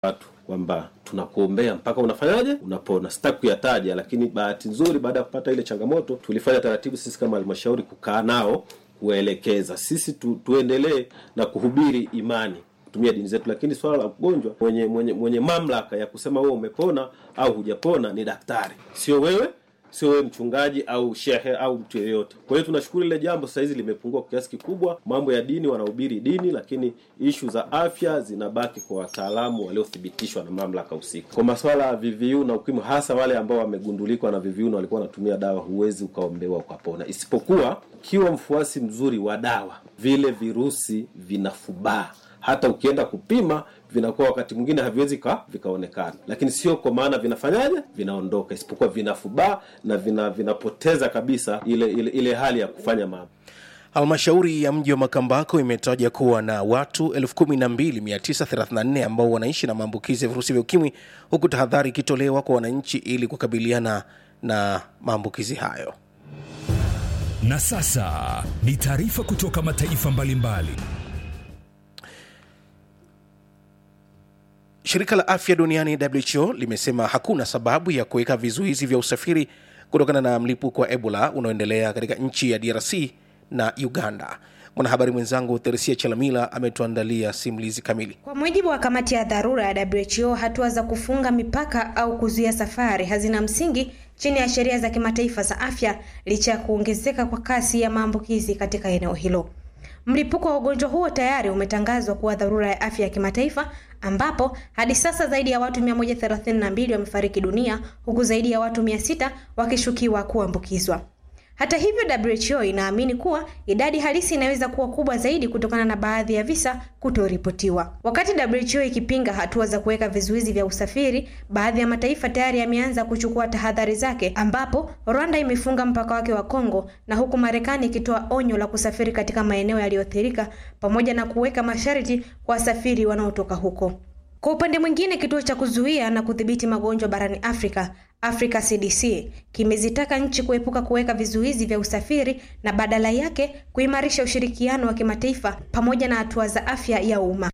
watu kwamba tunakuombea mpaka unafanyaje, unapona. Sitaki kuyataja, lakini bahati nzuri, baada ya kupata ile changamoto, tulifanya taratibu sisi kama halmashauri kukaa nao, kuwaelekeza sisi tu, tuendelee na kuhubiri imani kutumia dini zetu, lakini swala la ugonjwa, mwenye mwenye mwenye mamlaka ya kusema wewe umepona au hujapona ni daktari, sio wewe sio wewe mchungaji au shehe au mtu yeyote. Kwa hiyo tunashukuru ile jambo sasa hizi limepungua kwa kiasi kikubwa. Mambo ya dini wanahubiri dini, lakini ishu za afya zinabaki kwa wataalamu waliothibitishwa na mamlaka husika. Kwa masuala ya VVU na ukimwi, hasa wale ambao wamegundulikwa na VVU na walikuwa wanatumia dawa, huwezi ukaombewa ukapona, isipokuwa kiwa mfuasi mzuri wa dawa, vile virusi vinafubaa hata ukienda kupima vinakuwa wakati mwingine haviwezi ka vikaonekana, lakini sio kwa maana vinafanyaje, vinaondoka, isipokuwa vinafubaa na vina vinapoteza kabisa ile ile, ile hali ya kufanya mambo. Halmashauri ya mji wa Makambako imetaja kuwa na watu 12934 ambao wanaishi na maambukizi ya virusi vya ukimwi, huku tahadhari ikitolewa kwa wananchi ili kukabiliana na maambukizi hayo. Na sasa ni taarifa kutoka mataifa mbalimbali mbali. Shirika la afya duniani WHO limesema hakuna sababu ya kuweka vizuizi vya usafiri kutokana na mlipuko wa Ebola unaoendelea katika nchi ya DRC na Uganda. Mwanahabari mwenzangu Theresia Chalamila ametuandalia simulizi kamili. Kwa mujibu wa kamati ya dharura ya WHO, hatua za kufunga mipaka au kuzuia safari hazina msingi chini ya sheria za kimataifa za afya, licha ya kuongezeka kwa kasi ya maambukizi katika eneo hilo. Mlipuko wa ugonjwa huo tayari umetangazwa kuwa dharura ya afya ya kimataifa ambapo hadi sasa zaidi ya watu 132 wamefariki dunia huku zaidi ya watu 600 wakishukiwa kuambukizwa. Hata hivyo, WHO inaamini kuwa idadi halisi inaweza kuwa kubwa zaidi kutokana na baadhi ya visa kutoripotiwa. Wakati WHO ikipinga hatua za kuweka vizuizi vya usafiri, baadhi ya mataifa tayari yameanza kuchukua tahadhari zake, ambapo Rwanda imefunga mpaka wake wa Kongo na huku Marekani ikitoa onyo la kusafiri katika maeneo yaliyoathirika pamoja na kuweka masharti kwa wasafiri wanaotoka huko. Kwa upande mwingine, kituo cha kuzuia na kudhibiti magonjwa barani Afrika Africa CDC kimezitaka nchi kuepuka kuweka vizuizi vya usafiri na badala yake kuimarisha ushirikiano wa kimataifa pamoja na hatua za afya ya umma.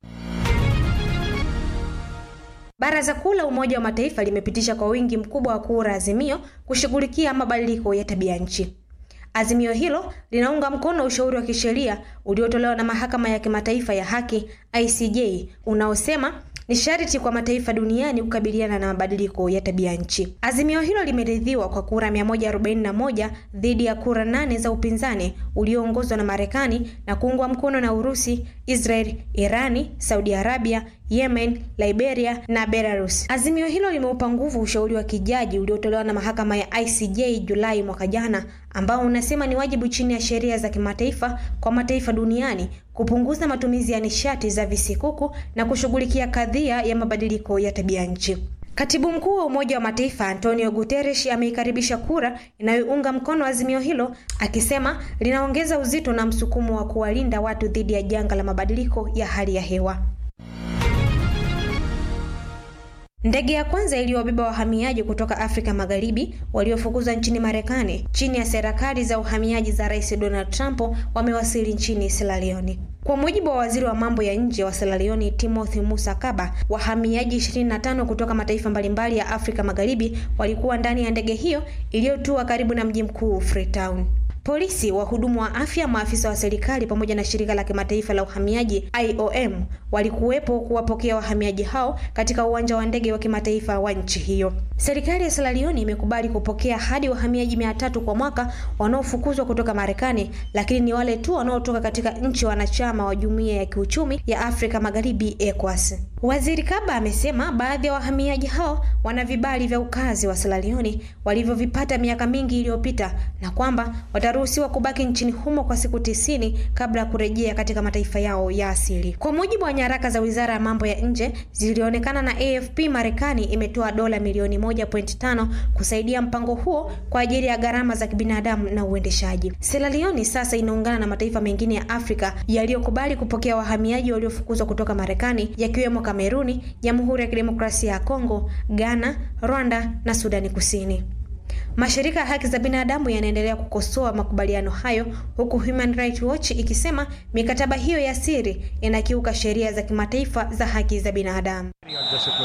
Baraza Kuu la Umoja wa Mataifa limepitisha kwa wingi mkubwa wa kura azimio kushughulikia mabadiliko ya tabia nchi. Azimio hilo linaunga mkono ushauri wa kisheria uliotolewa na Mahakama ya Kimataifa ya Haki ICJ unaosema ni sharti kwa mataifa duniani kukabiliana na mabadiliko ya tabia nchi. Azimio hilo limeridhiwa kwa kura 141 dhidi ya kura nane za upinzani ulioongozwa na Marekani na kuungwa mkono na Urusi, Israel, Irani, Saudi Arabia, Yemen, Liberia na Belarus. Azimio hilo limeupa nguvu ushauri wa kijaji uliotolewa na mahakama ya ICJ Julai mwaka jana, ambao unasema ni wajibu chini ya sheria za kimataifa kwa mataifa duniani kupunguza matumizi ya nishati za visikuku na kushughulikia kadhia ya mabadiliko ya tabia nchi. Katibu mkuu wa Umoja wa Mataifa Antonio Guterres ameikaribisha kura inayounga mkono azimio hilo, akisema linaongeza uzito na msukumo wa kuwalinda watu dhidi ya janga la mabadiliko ya hali ya hewa. Ndege ya kwanza iliyobeba wahamiaji kutoka Afrika Magharibi waliofukuzwa nchini Marekani chini ya serikali za uhamiaji za Rais Donald Trump wamewasili nchini Sierra Leone. Kwa mujibu wa waziri wa mambo ya nje wa Sierra Leone Timothy Musa Kaba, wahamiaji 25 kutoka mataifa mbalimbali ya Afrika Magharibi walikuwa ndani ya ndege hiyo iliyotua karibu na mji mkuu Freetown. Polisi, wahudumu wa afya, maafisa wa serikali pamoja na shirika la kimataifa la uhamiaji IOM walikuwepo kuwapokea wahamiaji hao katika uwanja wa ndege wa kimataifa wa nchi hiyo. Serikali ya Sierra Leone imekubali kupokea hadi wahamiaji mia tatu kwa mwaka wanaofukuzwa kutoka Marekani, lakini ni wale tu wanaotoka katika nchi wanachama wa Jumuiya ya Kiuchumi ya Afrika Magharibi ECOWAS. Waziri Kaba amesema baadhi ya wahamiaji hao wana vibali vya ukazi wa Sierra Leone walivyovipata miaka mingi iliyopita na kwamba wataruhusiwa kubaki nchini humo kwa siku tisini kabla ya kurejea katika mataifa yao ya asili. Kwa mujibu wa nyaraka za Wizara ya Mambo ya Nje zilionekana na AFP, Marekani imetoa dola milioni 1.5 kusaidia mpango huo kwa ajili ya gharama za kibinadamu na uendeshaji. Sierra Leone sasa inaungana na mataifa mengine ya Afrika yaliyokubali kupokea wahamiaji waliofukuzwa kutoka Marekani yakiwemo Kameruni, Jamhuri ya Kidemokrasia ya Kongo, Ghana, Rwanda na Sudani Kusini. Mashirika ya haki za binadamu yanaendelea kukosoa makubaliano hayo, huku Human Rights Watch ikisema mikataba hiyo ya siri inakiuka sheria za kimataifa za haki za binadamu.